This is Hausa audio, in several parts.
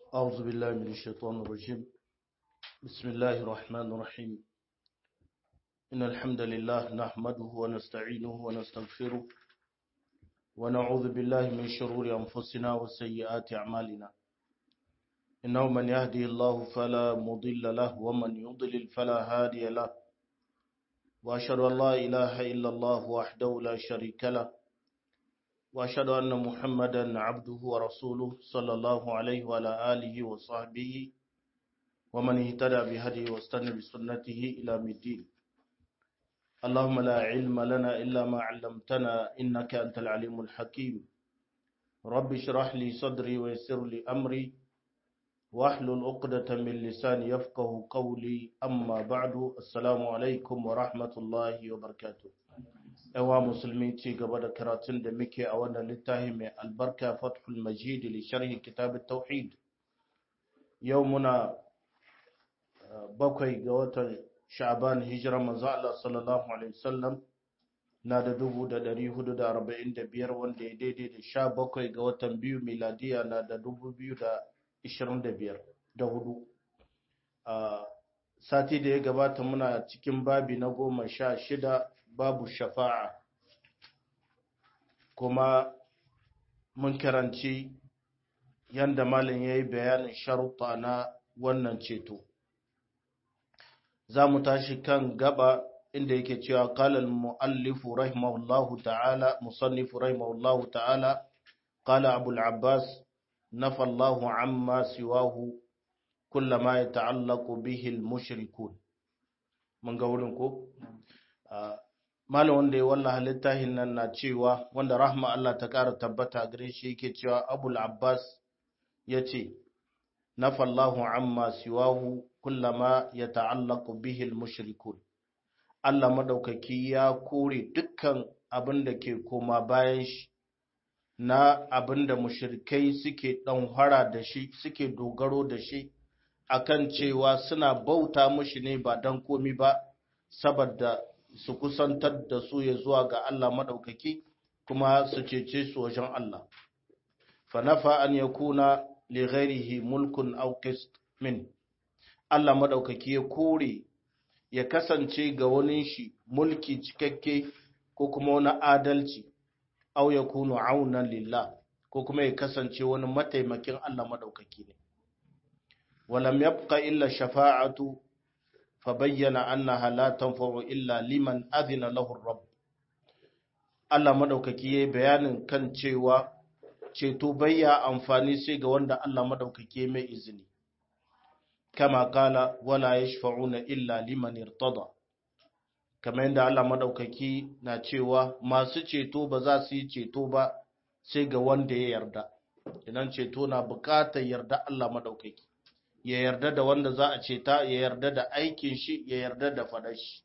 أعوذ بالله من الشيطان الرجيم بسم الله الرحمن الرحيم إن الحمد لله نحمده ونستعينه ونستغفره ونعوذ بالله من شرور أنفسنا وسيئات أعمالنا إنه من يهدي الله فلا مضل له ومن يضلل فلا هادي له وأشهد أن لا إله إلا الله وحده لا شريك له وأشهد أن محمدا عبده ورسوله صلى الله عليه وعلى آله وصحبه ومن اهتدى بهديه واستنى بسنته إلى الدين اللهم لا علم لنا إلا ما علمتنا إنك أنت العليم الحكيم رب اشرح لي صدري ويسر لي أمري واحلل عقدة من لساني يفقه قولي أما بعد السلام عليكم ورحمة الله وبركاته yawa musulmi ci gaba da karatun da muke a wannan littafi mai albarka fathul majid li sharhi kitab tauhid yau muna bakwai ga watan sha'ban hijira manzo Allah sallallahu alaihi wasallam na da dubu da dari hudu da arba'in da biyar wanda ya daidai da sha bakwai ga watan biyu miladiya na da dubu biyu da ishirin da biyar da hudu sati da ya gabata muna cikin babi na goma sha shida babu shafa'a kuma mun karanci yadda malin ya yi bayanin sharuɗa na wannan ceto za mu tashi kan gaba inda yake cewa kalal mu'allifu rahimahullahu ta'ala musannifu rahimahullahu ta'ala qala abul abbas nafa Allahu amma siwahu kullama yata'allaqu bihi al-mushrikun mun ga wurin ko malam wanda ya wallaha littafin nan na cewa wanda rahma Allah ta ƙara tabbata gare shi yake cewa abul abbas ya ce nafallahu amma siwahu kullama ya ta'allaku bihil mushrikun Allah madaukaki ya kore dukkan abin da ke koma bayan shi na abin da mushrikai suke ɗanhara da shi suke dogaro da shi akan cewa suna bauta mushi ne ba don komi ba saboda su kusantar da su ya zuwa ga Allah maɗaukaki kuma su cece su wajen Allah. Fanafa an ya kuna li ghairihi mulkun aw qist min Allah maɗaukaki ya kore ya kasance ga wani shi mulki cikakke ko kuma wani adalci aw ya kunu aunan lillah ko kuma ya kasance wani mataimakin Allah maɗaukaki ne. Walam yabqa illa shafa'atu فبين أنها لا تنفع إلا liman أذن له الرب Allah madaukaki yayi bayanin kan cewa ceto bayya amfani sai ga wanda Allah madaukaki mai izini kama kala wala yashfa'una illa liman irtada kamar yadda Allah madaukaki na cewa masu ceto ba za su yi ceto ba sai ga wanda ya yarda idan ceto na bukatar yarda Allah madaukaki ya yarda da wanda za a ceta ya yarda da aikin shi ya yarda da fadar shi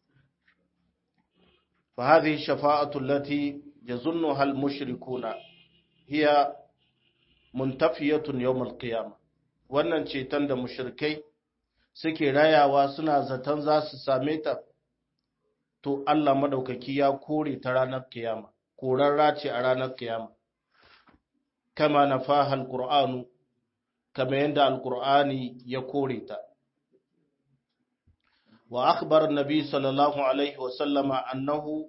fa hadhihi shafa'atu allati yazunnuha al-mushrikuna hiya muntafiyatun yawm al-qiyamah wannan ceton da mushrikai suke rayawa suna zaton za su same ta to Allah madaukaki ya kore ta ranar kiyama korarra ce a ranar kiyama kama nafaha al-qur'anu kamar yadda alkur'ani ya kore ta wa akhbar nabi sallallahu alaihi wa sallama annahu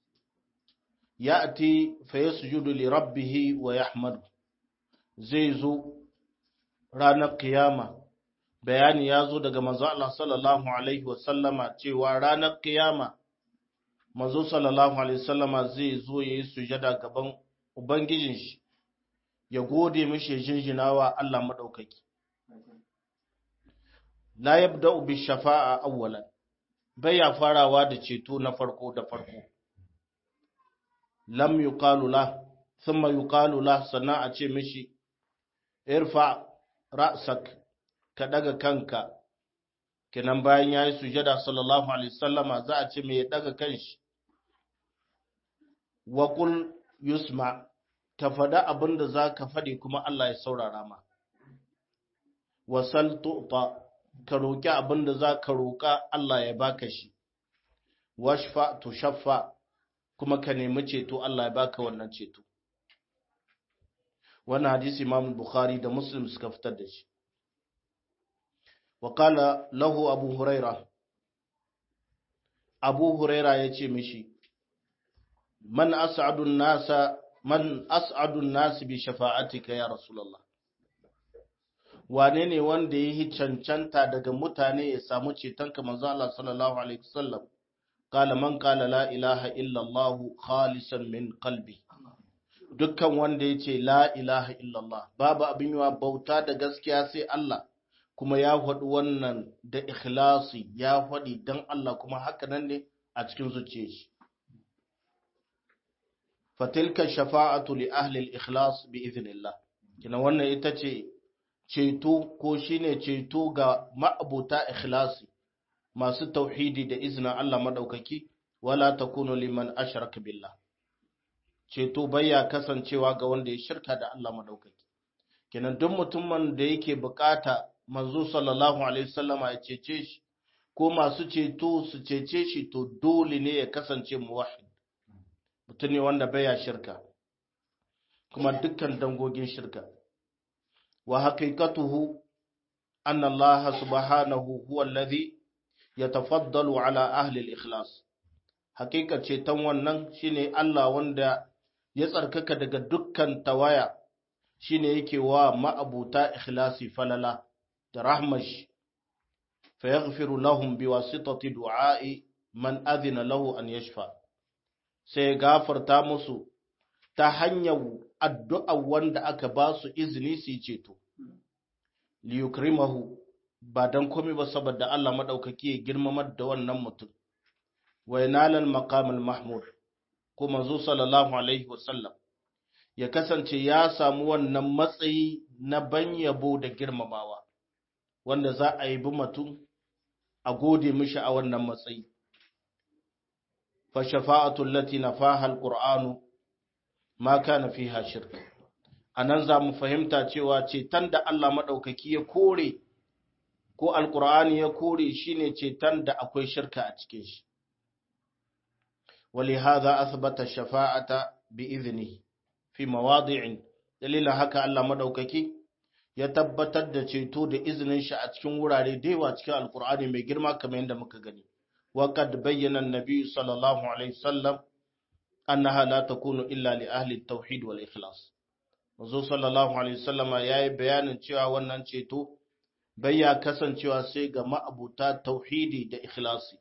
ya'ti fa yasjudu li rabbih wa yahmadu zai zo ranar kiyama bayani ya zo daga manzo Allah sallallahu alaihi wa sallama cewa ranar kiyama manzo sallallahu alaihi wa sallama zai zo yayi sujada gaban ubangijin shi ya gode mishi ya jinjinawa Allah maɗaukaki. La yabda bi shafa'a awwalan bai ya farawa da ceto na farko da farko. Lam yuqalu la thumma yuqalu la sannan a ce mishi irfa ra'sak ka daga kanka kenan bayan yayi sujada sallallahu alaihi wasallama za a ce me ya daga kanshi wa qul yusma ka faɗa abin da za ka faɗi kuma Allah ya saurara ma. Wasal tu'ta ka roƙi abin da za ka roƙa Allah ya baka shi. Washfa tu shaffa kuma ka nemi ceto Allah ya baka wannan ceto. wannan hadisi Imam Bukhari da Muslim suka fitar da shi wa qala lahu abu huraira abu huraira yace mishi man as'adun nasa man as'adun nas bi shafa'atika ya rasulullah wane ne wanda yi cancanta daga mutane ya samu cetonka manzo Allah sallallahu alaihi wasallam qala man qala la ilaha illa Allah khalisan min qalbi dukkan wanda yace la ilaha illa Allah babu abin yawa bauta da gaskiya sai Allah kuma ya faɗi wannan da ikhlasi ya faɗi dan Allah kuma haka nan ne a cikin zuciyar shi fatilka shafa'atu li ahli al-ikhlas bi idhnillah kina wannan ita ce ceto ko shine ceto ga ma'abuta ikhlasi masu tauhidi da izinin Allah madaukaki wala takunu liman ashraka billah ceto baya kasancewa ga wanda ya shirka da Allah madaukaki kenan duk mutumin da yake bukata manzo sallallahu alaihi wasallama ya cece shi ko masu ceto su cece shi to dole ne ya kasance muwahhid mutum ne wanda baya shirka kuma dukkan dangogin shirka wa haqiqatuhu anna Allah subhanahu huwa alladhi yatafaddalu ala ahli al-ikhlas haqiqa ceton wannan shine Allah wanda ya tsarkaka daga dukkan tawaya shine yake wa ma'abuta ikhlasi falala da rahmash fa yaghfiru lahum biwasitati du'a'i man adhina lahu an yashfa sai gafarta musu ta hanyar addu'a wanda aka ba su izini su yi ceto liyukrimahu ba dan komai ba saboda Allah madaukaki ya girmamar da wannan mutum wa yanalal maqamul mahmud ko manzo sallallahu alaihi wasallam ya kasance ya samu wannan matsayi na ban yabo da girmamawa wanda za a yi bi mutum a gode mishi a wannan matsayi fa shafa'atu allati nafaha alqur'anu ma kana fiha shirk anan za mu fahimta cewa ceton da Allah madaukaki ya kore ko alqur'ani ya kore shine ceton da akwai shirka a cikin shi ولهذا أثبت الشفاعة بإذنه في مواضع دليل هكا الله مدوككي ya tabbatar da ceto da izinin shi a cikin wurare da yawa cikin alkur'ani mai girma kamar yadda muka gani wa qad bayyana an-nabi sallallahu alaihi wasallam annaha la takunu illa li ahli at-tauhid wal ikhlas manzo sallallahu alaihi wasallam yayi bayanin cewa wannan ceto bai ya kasancewa sai ga ma'abuta tauhidi da ikhlasi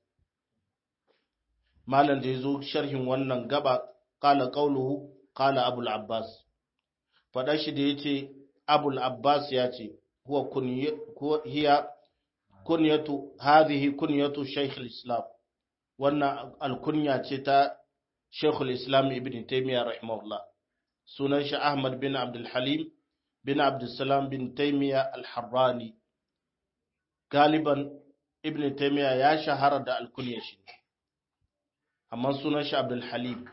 malam da yazo sharhin wannan gaba qala qawluhu qala abul abbas fada shi da yace abul abbas ya ce huwa hiya kunyatu hadhihi kunyatu shaykh al-islam wannan alkunya ce ta shaykh al-islam ibn taymiyyah rahimahullah sunan shi ahmad bin abdul halim bin abdul salam bin taymiyyah al-harrani galiban ibn taymiyyah ya shahara da alkunya shi amma sunan shi abdul halim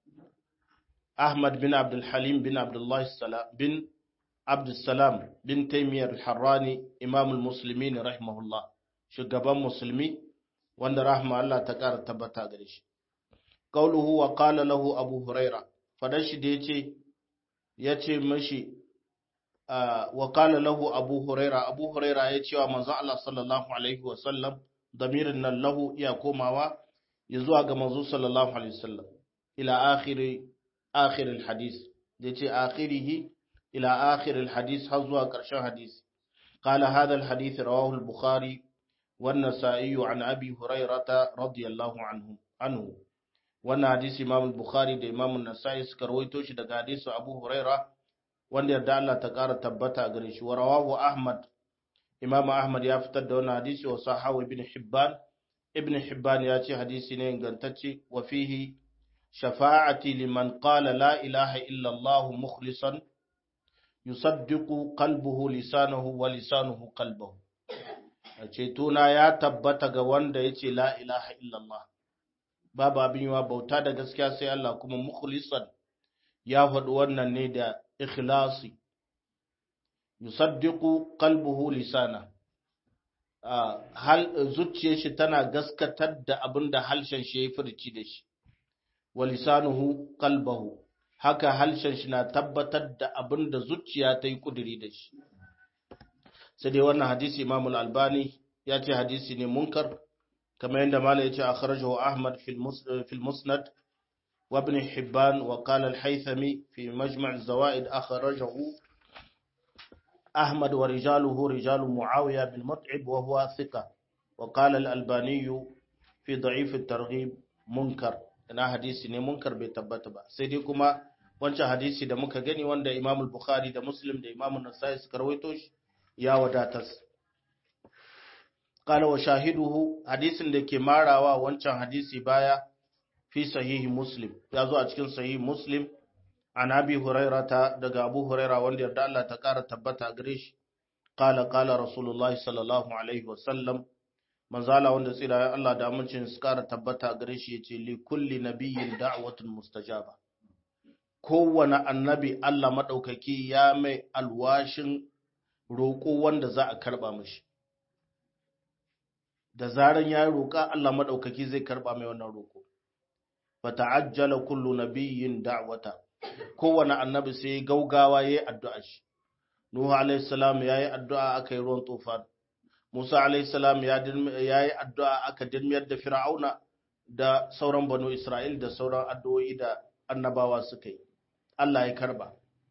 ahmad bin abdul halim bin abdullah salam bin Abdulsalam bin Taimiyar Harrani Imamul Musulmi rahimahullah shugaban musulmi wanda rahma Allah ta ƙara tabbata gare shi. Qauluhu wa qala lahu Abu Huraira fadan shi da yace yace mashi wa qala lahu Abu Huraira Abu Huraira ya ce wa manzon Allah sallallahu alaihi wa sallam damirin nan lahu iya komawa ya zuwa ga manzo sallallahu alaihi wasallam ila akhiri akhir alhadith yace akhirihi إلى آخر الحديث حظوا قرشان حديث قال هذا الحديث رواه البخاري والنسائي عن أبي هريرة رضي الله عنه عنه wannan hadisi Imam Bukhari da Imam Nasa'i suka rawaito shi daga hadisi Abu Huraira wanda yarda Allah ta ƙara tabbata gare shi wa rawahu Ahmad Imam Ahmad ya fitar da wannan hadisi wa sahahu Ibn Hibban Ibn Hibban ya ce hadisi ne ingantacce wa fihi shafa'ati liman qala la ilaha illa Allah mukhlisan yusaddiqu qalbuhu lisanuhu wa lisanuhu qalbuhu cetona ya tabbata ga wanda yace la ilaha illallah babu abin yawa bauta da gaskiya sai Allah kuma mukhlisan ya faɗi wannan ne da ikhlasi yusaddiqu qalbuhu lisana hal zuciyar shi tana gaskatar da abin da halshen shi ya furci da shi wa lisanuhu qalbuhu haka halshen shi na tabbatar da abin da zuciya ta yi kuduri da shi sai dai wannan hadisi imam albani ya ce hadisi ne munkar kamar yadda mala ya ce akhrajahu ahmad fil musnad wa ibn hibban wa qala al-haythami fi majma' az-zawaid akhrajahu ahmad wa rijaluhu rijalu muawiya bin mut'ib wa huwa thiqa wa qala al-albani fi da'if at-targhib munkar ina hadisi ne munkar bai tabbata ba sai dai kuma wancan hadisi da muka gani wanda Imam al-Bukhari da Muslim da Imam an-Nasa'i suka rawaito shi ya wadatar qala wa shahiduhu hadisin da ke marawa wancan hadisi baya fi sahihi Muslim ya zo a cikin sahihi Muslim an Abi Hurairata daga Abu Huraira wanda yarda Allah ta kara tabbata gare shi qala qala Rasulullahi sallallahu alaihi wa sallam manzala wanda tsira Allah da amincin su kara tabbata gare shi yace li kulli nabiyyin da'watun mustajaba kowane annabi Allah maɗaukaki ya mai alwashin roƙo wanda za a karɓa mashi. Da zaran ya roƙa Allah maɗaukaki zai karɓa mai wannan roƙo. Ba ta'ajjala kullu nabiyyin da'wata. Kowane annabi sai gaugawa ya yi addu'a shi. Nuhu alaihi salam ya yi addu'a aka yi ruwan tufan. Musa alaihi salam ya yi addu'a aka dirmiyar da Fir'auna da sauran banu Isra'il da sauran addu'o'i da annabawa suka yi. Allah ya karba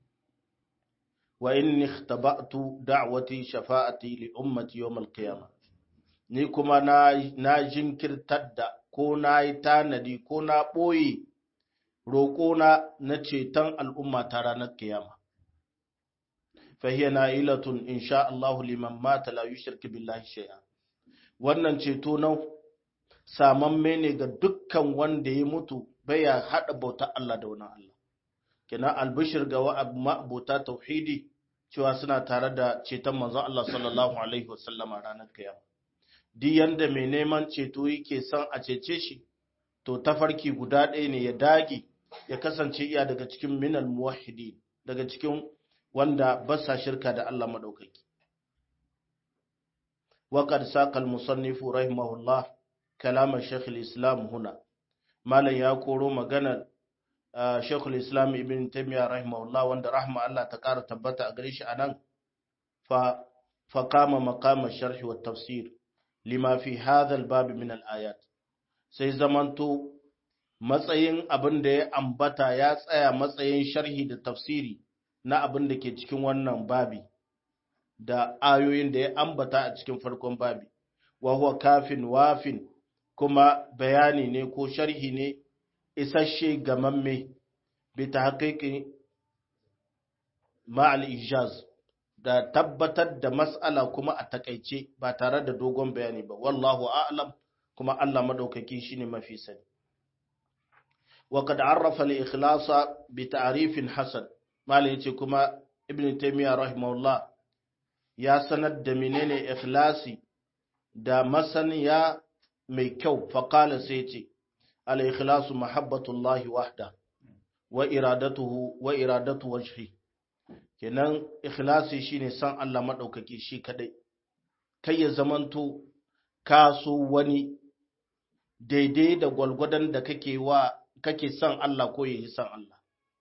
wa inni ikhtaba'tu da'wati shafa'ati li ummati yawm al-qiyamah ni kuma na na jinkirtar da ko na yi tanadi ko na boye roƙo na na ceton al'umma ta ranar kiyama fa hiya na'ilatun insha Allah liman mata la yushrik billahi shay'a wannan ceto nan samamme ne ga dukkan wanda ya mutu baya hada bautar Allah da wani Allah kina albishir ga ma'abuta tauhidi cewa suna tare da ceton manzon Allah sallallahu alaihi wasallam a ranar kiyama duk yanda mai neman ceto yake son a cece shi to tafarki guda ɗaya ne ya dage ya kasance iya daga cikin minal muwahhidi daga cikin wanda ba sa shirka da Allah madaukaki وقد ساق المصنف رحمه الله كلام الشيخ الإسلام هنا ما لا يقول مغنى Sheikhul Islam Ibn Taymiyyah rahimahullah wanda rahma Allah ta ƙara tabbata a gare shi anan fa fa kama maqama sharh wa tafsir lima fi hadha al-bab min al-ayat sai zamanto matsayin abin da ya ambata ya tsaya matsayin sharhi da tafsiri na abin da ke cikin wannan babi da ayoyin da ya ambata a cikin farkon babi wa huwa kafin wafin kuma bayani ne ko sharhi ne isasshe gamamme bi ta haƙiƙi ma'al ijaz da tabbatar da mas'ala kuma a takaice ba tare da dogon bayani ba wallahu a'lam kuma Allah madaukaki shine mafi sani wa qad arrafa al-ikhlasa bi ta'rifin hasan mala yace kuma ibn taymiya rahimahullah ya sanar da menene ikhlasi da masaniya mai kyau faqala sai yace الإخلاص محبة الله وحده وإرادته وإرادة وجهه kenan ikhlasi shine san Allah madaukaki shi kadai kai ya zamanto ka so wani daidai da gwalgwadon da kake wa kake san Allah ko yi san Allah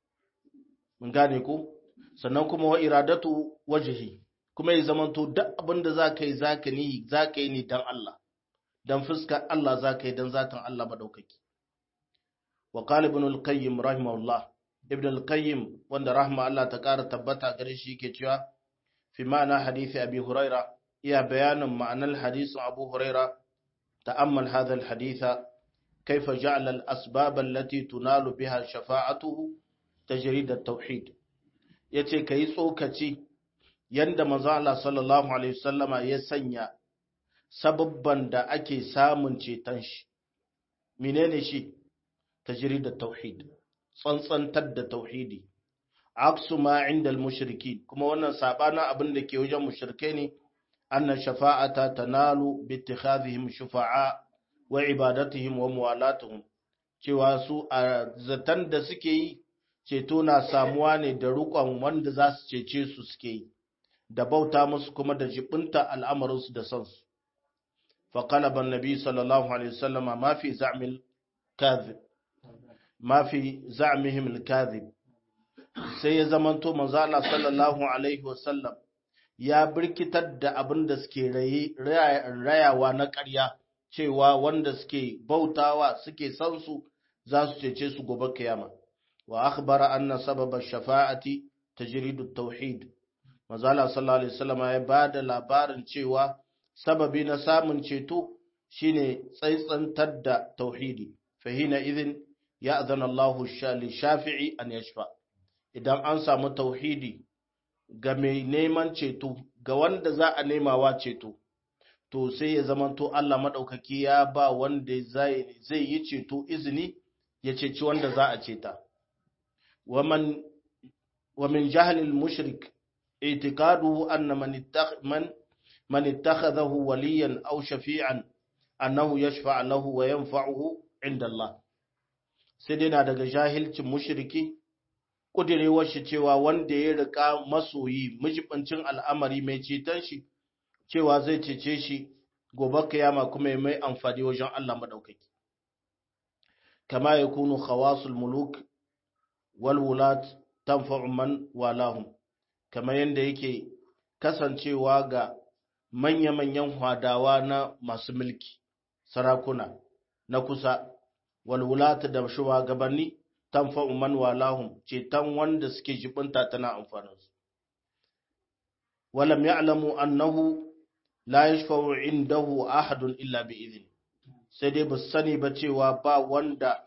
mun gane ko sannan kuma wa iradatu wajhi kuma ya zamanto duk abin da zaka yi zaka ni zaka yi ni dan Allah dan fuskar Allah zaka yi dan zatin Allah madaukaki وقال ابن القيم رحمه الله ابن القيم وان رحمه الله تقار تبتا gare shi yake cewa fi ma'ana hadisi abi huraira iya bayanin ma'anar hadisin abu huraira ta'ammal hadha alhaditha kayfa ja'ala al-asbab allati tunalu biha shafa'atuhu tajrid at-tauhid yace kai tsokaci yanda manzo Allah sallallahu alaihi wasallama ya sanya sababban da ake samun ceton shi menene shi تجريد التوحيد tsantsantar da tauhidi aksu ma inda al-mushriki kuma wannan sabana abin da ke wajen mushrike ne anna shafa'ata tanalu bi ittikhadhihim shufa'a wa ibadatihim wa muwalatuhum cewa su a zatan da suke yi ceto na samuwa ne da rukon wanda za su cece su suke yi da bauta musu kuma da jibinta al'amarinsu da sansu فقلب النبي صلى الله عليه وسلم ما في زعم الكاذب ما في زعمهم الكاذب sai ya zamanto manzo Allah sallallahu alaihi wasallam ya birkitar da abin da suke rayawa na ƙarya cewa wanda suke bautawa suke san su za su cece su gobe kiyama wa akhbara anna sababa shafa'ati tajridu tauhid mazala sallallahu alaihi wasallam ya bada labarin cewa sababi na samun ceto shine tsaitsantar da tauhidi fahina idin ya azana Allah li shafi'i an yashfa idan an samu tauhidi ga mai neman ceto ga wanda za a nemawa ceto to sai ya zamanto Allah maɗaukaki ya ba wanda zai yi ceto izini ya ceci wanda za a ceta wa min jahalil mushrik itiqaduhu anna man man ittakhadahu waliyan aw shafi'an annahu yashfa' lahu wa yanfa'uhu inda Allah sai dai na daga jahilcin mushriki kudirewar shi cewa wanda ya rika masoyi mijibancin al'amari mai ceton shi cewa zai cece shi gobe kiyama kuma ya mai amfani wajen Allah madaukaki kama ya kunu khawasul muluk wal wulat tanfa'u man walahum kama yanda yake kasancewa ga manya-manyan hwadawa na masu mulki sarakuna na kusa wal wulat da shugabanni tanfa'u man walahum ceton wanda suke jibinta tana amfaninsu walam ya'lamu annahu la yashfa'u indahu ahadun illa bi idhni sai dai ba sani ba cewa ba wanda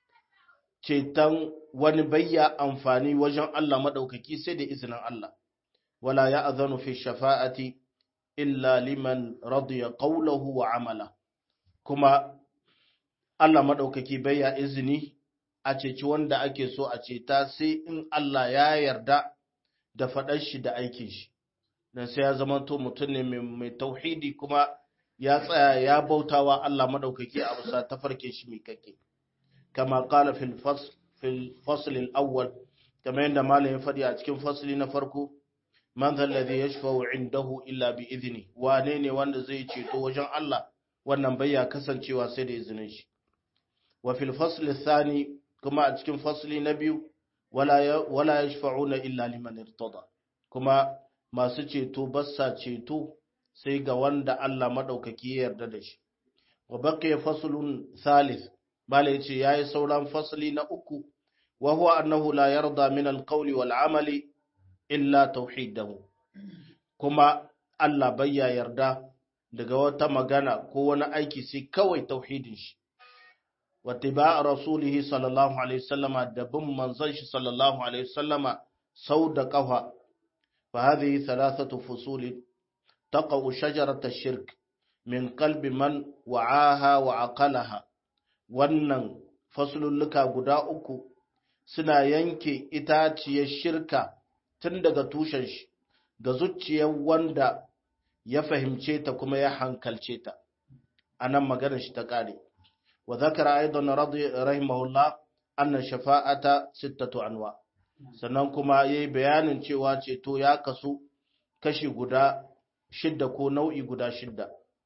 ceton wani bayya amfani wajen Allah madaukaki sai da izinin Allah wala ya'zanu fi shafa'ati illa liman radiya qawluhu wa amala kuma Allah madaukaki bayya izini a ceci wanda ake so a ceta sai in Allah ya yarda da faɗar shi da aikin shi dan sai ya zama to mutum ne mai tauhidi kuma ya tsaya ya bautawa Allah madaukaki a bisa tafarkin shi mai kake kama qala fil fasl fil fasl al awwal kama yanda malam ya faɗi a cikin fasli na farko man zal ladhi yashfa'u indahu illa bi idni wane ne wanda zai ceto wajen Allah wannan bai ya kasancewa sai da izinin shi wa fil fasl thani kuma a cikin fasli na biyu wala wala yashfa'una illa liman irtada kuma masu ceto bassa ceto sai ga wanda Allah maɗaukaki ya yarda da shi. Wa baqiya faslun thalith bala yace yayi sauran fasli na uku wa huwa annahu la yarda min alqawli wal amali illa tauhidahu kuma Allah bayya yarda daga wata magana ko wani aiki sai kawai tauhidin shi wa tiba rasulihi sallallahu alaihi wasallama da bin manzon shi sallallahu alaihi wasallama sau da kafa فهذه ثلاثة فصول تقع شجرة الشرك من قلب من وعاها وعقلها wannan fasululluka guda uku suna yanke itaciyar shirka tun daga tushen shi ga zuciyar wanda ya fahimce ta kuma ya hankalce ta a nan maganar shi ta ƙare wa zakara aidan rahimahullah anna shafa'ata sittatu anwa' sannan kuma ya yi bayanin cewa ceto ya kasu kashi guda shidda ko nau'i guda shidda.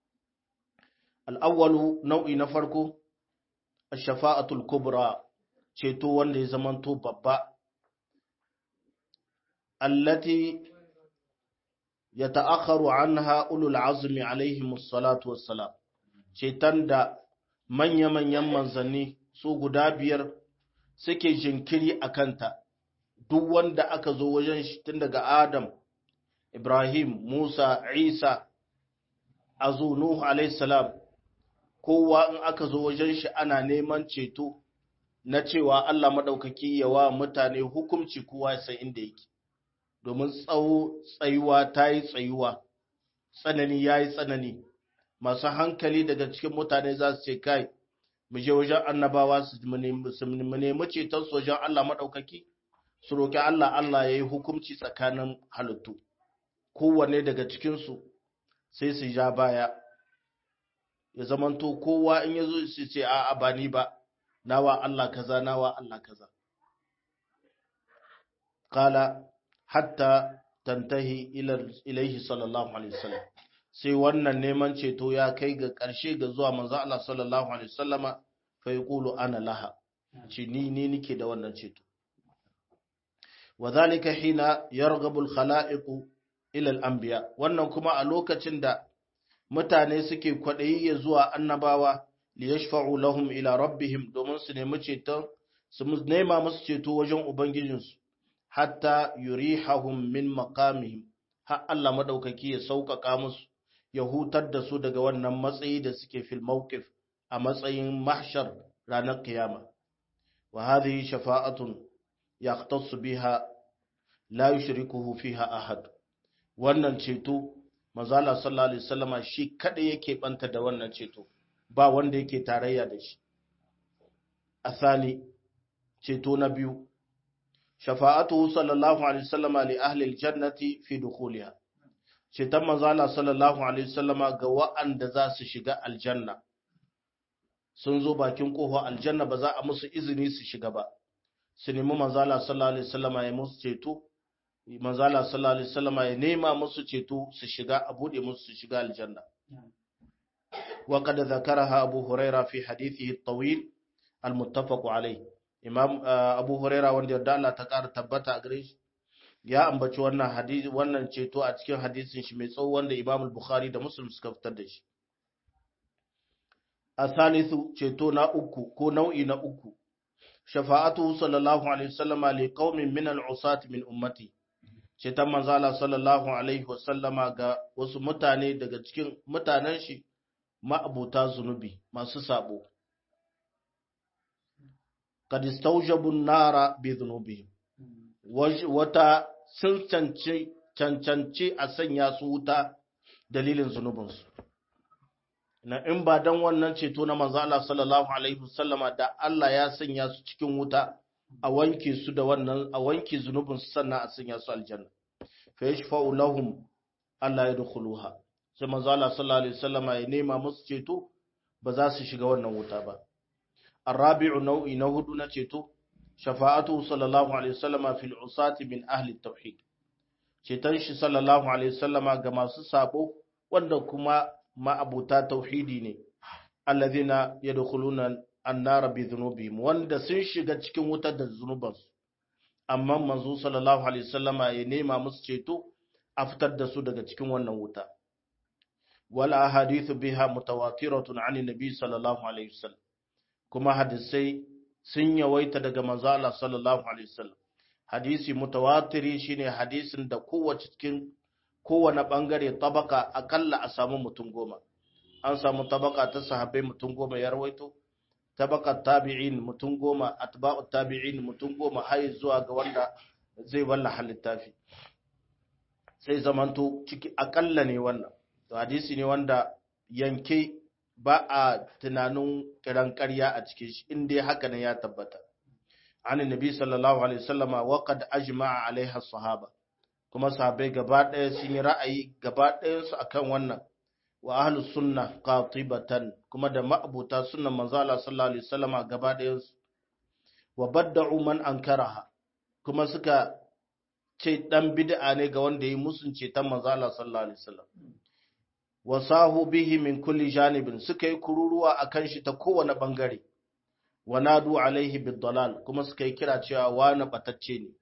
Al'awwalu nau'i na farko, shafa'atul kubra ceto wanda ya zamanto babba, allati ya ta'akharu an ha'ulul azumi alaihimus salatu wassalam, ceton da manya-manyan manzanni su guda biyar suke jinkiri a kanta. duk wanda aka zo wajen shi tun daga Adam, Ibrahim, Musa, Isa, azu Nuhu salam kowa in aka zo wajen shi ana neman ceto na cewa Allah maɗaukaki yawa mutane hukumci kowa ya san inda yake, domin tsawo tsayuwa ta yi tsayuwa, tsanani ya yi tsanani, masu hankali daga cikin mutane za su ce kai, mu je wajen annabawa su nemi ceton su wajen Allah maɗaukaki. su roƙi Allah Allah ya yi hukumci tsakanin halittu kowanne daga cikinsu sai su ja baya ya zamanto kowa in ya zo su ce a ba ni ba nawa Allah kaza nawa Allah kaza kala hatta tantahi ilaihi sallallahu alaihi wasallam sai wannan neman ceto ya kai ga ƙarshe ga zuwa manzo Allah sallallahu alaihi wasallama fa yaqulu ana laha ce ni ni nike da wannan ceto وذلك حين يرغب الخلائق ila al-anbiya wannan kuma a lokacin da mutane suke kwadayi ya zuwa annabawa li yashfa'u lahum ila rabbihim domin su nemi ceton su nema musu ceto wajen ubangijinsu hatta yurihahum min maqamihim har Allah madaukaki ya sauƙaƙa musu ya hutar da su daga wannan matsayi da suke fil mawqif a matsayin mahshar ranar kiyama wa hadhihi shafa'atun yaqtasu biha la yushrikuhu fiha ahad wannan ceto manzala sallallahu alaihi wasallama shi kada yake banta da wannan ceto ba wanda yake tarayya da shi asali ceto na biyu shafa'atuhu sallallahu alaihi wasallama li ahli aljannati fi dukhuliha ceton manzala sallallahu alaihi wasallama ga wa'anda za su shiga aljanna sun zo bakin kofa aljanna ba za a musu izini su shiga ba su nemi manzala sallallahu alaihi wasallama ya musu ceto manzala sallallahu alaihi wasallama ya nema musu ceto su shiga a bude musu su shiga aljanna wa qad zakaraha abu huraira fi hadithihi at-tawil al-muttafaq alayh imam abu huraira wanda yadda Allah ta kara tabbata a gare shi ya ambaci wannan hadisi wannan ceto a cikin hadisin shi mai tsawo wanda imam al-bukhari da muslim suka fitar da shi asalisu ceto na uku ko nau'i na uku shafa'atu sallallahu alaihi wasallama li qaumin min al-usat min ummati ceton manzala sallallahu alaihi wasallama ga wasu mutane daga cikin mutanen shi ma'abuta zunubi masu sabo kad istawjabu an-nara bi dhunubihim wata sun cancanci a sanya su wuta dalilin zunubinsu na in ba dan wannan ceto na manzo Allah sallallahu alaihi wasallama da Allah ya sanya su cikin wuta a wanke su da wannan a wanke zunubin su sannan a sanya su aljanna fa yashfa'u lahum Allah yadkhuluha sai manzo Allah sallallahu alaihi wasallama ya nema musu ceto ba za su shiga wannan wuta ba arabi'u nau'i na hudu na ceto shafa'atu sallallahu alaihi wasallama fil usati min ahli tauhid ceton shi sallallahu alaihi wasallama ga masu sabo wanda kuma ma'abuta tauhidi ne allazina yadkhuluna annara bi dhunubihim wanda sun shiga cikin wutar da zunubansu amma manzo sallallahu alaihi wasallama ya nema musu ceto a fitar da su daga cikin wannan wuta wal ahadithu biha mutawatiratun an nabi sallallahu alaihi wasallam kuma hadisai sun yawaita daga manzo Allah sallallahu alaihi wasallam hadisi mutawatiri shine hadisin da kowace cikin kowane bangare tabaka akalla a samu mutum goma an samu tabaka ta sahabbai mutum goma ya rawaito tabaka tabi'in mutum goma atba'u tabi'in mutum goma har zuwa ga wanda zai wallaha littafi sai zamanto ciki akalla ne wannan to hadisi ne wanda yanke ba a tunanin kiran ƙarya a cikin shi in dai haka ne ya tabbata an nabi sallallahu alaihi wasallama wa qad ajma'a alaiha sahaba kuma sahabbai gaba ɗaya sun yi ra'ayi gaba ɗayan su akan wannan wa ahlus sunna qatibatan kuma da ma'abuta sunnan manzo Allah sallallahu alaihi wasallama gaba ɗayan su wa badda'u man ankaraha kuma suka ce dan bid'a ne ga wanda yi musun ce ta manzo Allah sallallahu alaihi wasallam wasahu bihi min kulli janibin suka yi kururuwa akan shi ta kowane bangare wa nadu alaihi bid-dalal kuma suka yi kira cewa wani batacce ne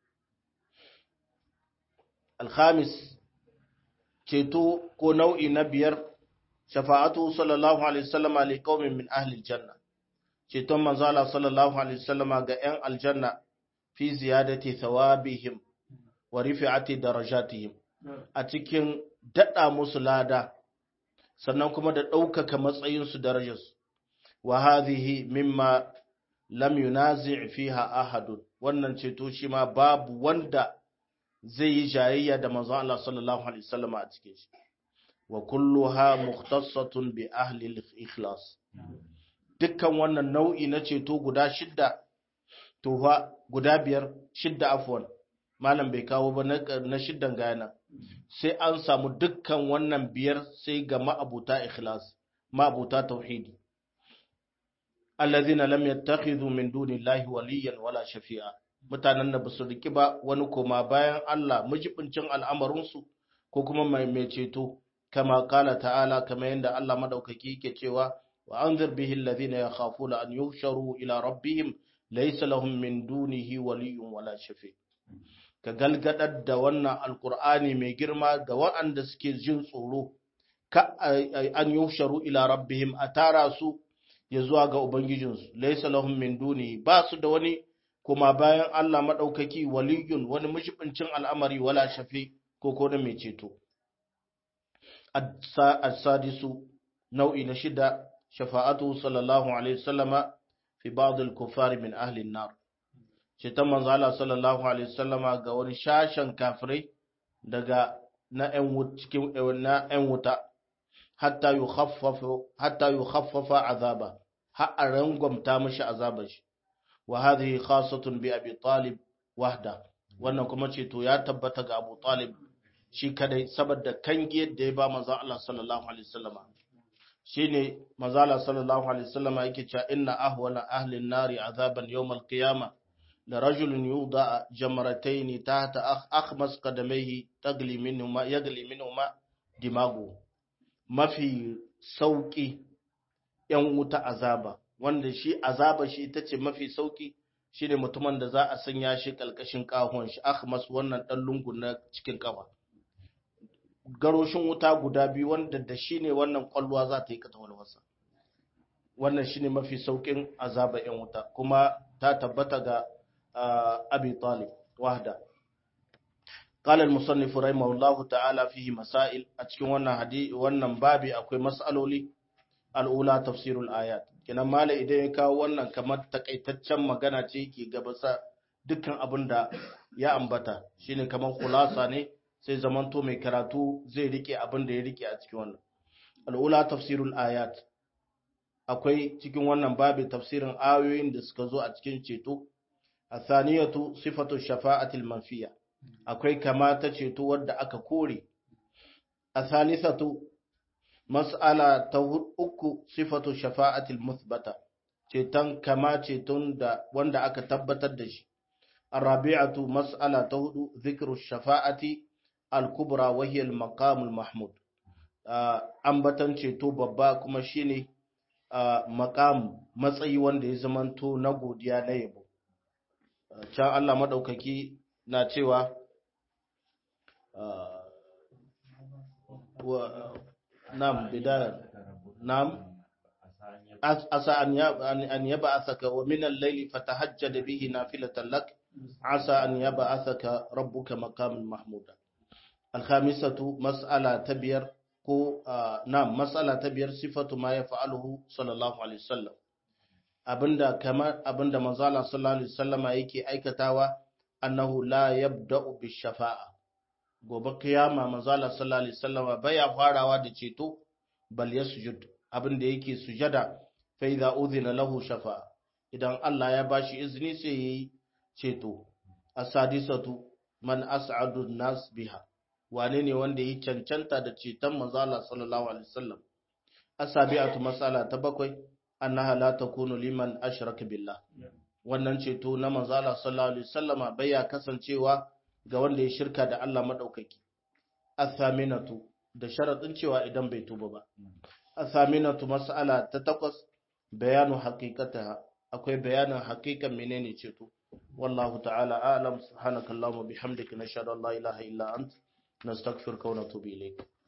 alhamis ceto ko nau'i na biyar shafa'atu sallallahu alaihi wasallama li qaumin min ahli aljanna ceton manzo Allah sallallahu alaihi wasallama ga 'yan aljanna fi ziyadati thawabihim wa rifi'ati darajatihim a cikin dada musu lada sannan kuma da ɗaukaka matsayinsu darajarsu wa hadhihi mimma lam yunazi' fiha ahadun wannan ceto shi ma babu wanda zai yi jayayya da manzon Allah sallallahu alaihi wasallam a cikin shi wa kulluha mukhtassatun bi ahli al-ikhlas dukkan wannan nau'i na ceto guda shidda to fa guda biyar shidda afwan malam bai kawo ba na shiddan gayana sai an samu dukkan wannan biyar sai ga ma'abuta ikhlas ma'abuta tauhidi allazina lam yattakhidhu min dunillahi waliyan wala shafi'a mutanen da basu riki ba wani koma bayan Allah mujibincin al'amarinsu ko kuma mai mai ceto kama kala ta'ala kama yanda Allah madaukaki yake cewa wa anzir bihi allazina yakhafuna an yuhsharu ila rabbihim laysa lahum min dunihi waliyyun wala shafi' ka galgadar da wannan alkur'ani mai girma ga waɗanda suke jin tsoro ka an yusharu ila rabbihim a tara su ya zuwa ga ubangijinsu laysa lahum min duni ba su da wani kuma bayan Allah madaukaki waliyun wani mushibincin al'amari wala shafi ko ko da mai ceto as-sadisu nau'i na shida shafa'atu sallallahu alaihi wasallama fi ba'd al-kuffar min ahli an-nar ceton manzo Allah sallallahu alaihi wasallama ga wani shashan kafirai daga na ƴan cikin na ƴan wuta hatta yukhaffafu hatta yukhaffafa azaba har a rangwamta mishi azabar shi wa hadhihi khassatun bi abi talib wahda wannan kuma ceto ya tabbata ga Abu Talib shi kadai saboda kangiyar da ya ba manzo Allah sallallahu alaihi wasallama shine manzo Allah sallallahu alaihi wasallama yake cewa inna ahwala ahli an-nari azaban yawm al-qiyamah la rajulun yuda jamratayn tahta akhmas qadamayhi tagli minhuma yagli minhuma dimagu mafi sauki yan wuta azaba wanda shi azaba shi ita ce mafi sauki shine mutumin da za a sanya shi kalkashin kahon shi akhmas wannan dan lungu na cikin kafa garoshin wuta guda biyu wanda da shi ne wannan kwalwa za ta yi kata walwasa wannan shine mafi saukin azaba yan wuta kuma ta tabbata ga abi talib wahda قال المصنف رحمه الله تعالى فيه مسائل أتكون wannan hadisi wannan babi akwai mas'aloli al'ula tafsirul ayat kenan mala idan ya kawo wannan kamar takaitaccen magana ce ke gabasa dukkan abin da ya ambata shine kamar khulasa ne sai zamanto mai karatu zai rike abin da ya rike a cikin wannan al'ula tafsirul ayat akwai cikin wannan babi tafsirin ayoyin da suka zo a cikin ceto athaniyatu sifatu shafa'atil manfiya akwai kama ta ceto wadda aka kore athalisatu mas'ala ta uku sifatu shafa'atil muthbata ceton kama ceton da wanda aka tabbatar da shi arabi'atu mas'ala ta hudu zikru shafa'ati al-kubra wa hiya al-maqam al-mahmud ambatan ceto babba kuma shine maqam matsayi wanda ya zamanto na godiya na yabo can Allah madaukaki na cewa نعم بداية نعم عسى أن يبعثك ومن الليل فتهجد به نافلة لك عسى أن يبعثك ربك مقام محمودا الخامسة مسألة تبير ko na'am mas'ala ta biyar sifatu ma yaf'aluhu sallallahu alaihi wasallam abinda kamar abinda manzo Allah sallallahu alaihi wasallama yake aikatawa annahu la yabda'u bi shafa'a gobe kiyama manzala sallallahu alaihi wasallam baya farawa da ceto bal yasjud abin da yake sujada fa idza udhina lahu shafa idan Allah ya bashi izini sai yayi ceto asadisatu man as'adu nas biha wane ne wanda yi cancanta da ceton manzala sallallahu alaihi wasallam asabi'atu mas'ala ta bakwai annaha la takunu liman ashraka billah wannan ceto na manzala sallallahu alaihi wasallama baya kasancewa ga wanda ya shirka da Allah maɗaukaki. Athaminatu da sharaɗin cewa idan bai tuba ba. Athaminatu mas'ala ta takwas bayanu haqiqataha akwai bayanin haqiqan menene ceto. Wallahu ta'ala a'lam subhanakallahumma bihamdika nashhadu an la ilaha illa ant nastaghfiruka wa natubu ilayk.